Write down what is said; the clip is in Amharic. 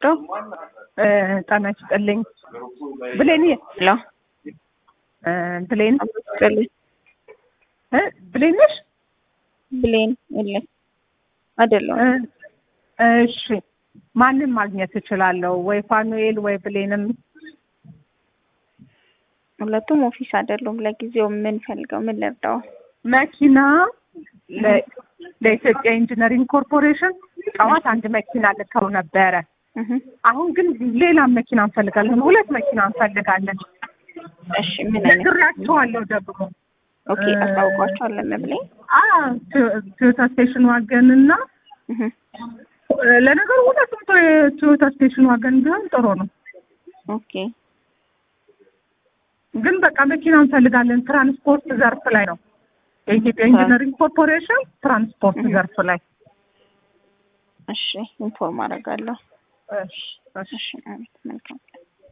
ልርዳው? ጤና ይስጥልኝ። ብሌን ሄሎ እ ብሌን ስጥልኝ። እ ብሌን ነሽ? ብሌን የለም አይደለም። እ እሺ ማንን ማግኘት እችላለሁ? ወይ ፋኑኤል ወይ ብሌንም ሁለቱም ኦፊስ አይደሉም። ለጊዜው ምን ፈልገው ምን ልርዳው? መኪና ለ- ለኢትዮጵያ ኢንጂነሪንግ ኮርፖሬሽን ጠዋት አንድ መኪና ልከው ነበረ። እህ አሁን ግን ሌላ መኪና እንፈልጋለን። ሁለት መኪና እንፈልጋለን። እሺ ምን አይነት ነግራቸዋለሁ ደግሞ ኦኬ፣ አስታውቋቸዋለሁ ብሌን። አ ቶዮታ ስቴሽን ዋገን እና እህ ለነገሩ ሁለቱም ቶ- ቶዮታ ስቴሽን ዋገን ቢሆን ጥሩ ነው። ኦኬ ግን በቃ መኪና እንፈልጋለን። ትራንስፖርት ዘርፍ ላይ ነው። የኢትዮጵያ ኢንጂነሪንግ ኮርፖሬሽን ትራንስፖርት እህ። ዘርፍ ላይ እሺ ኢንፎርም አደርጋለሁ። እሺ እሺ እሺ አቤት መልካም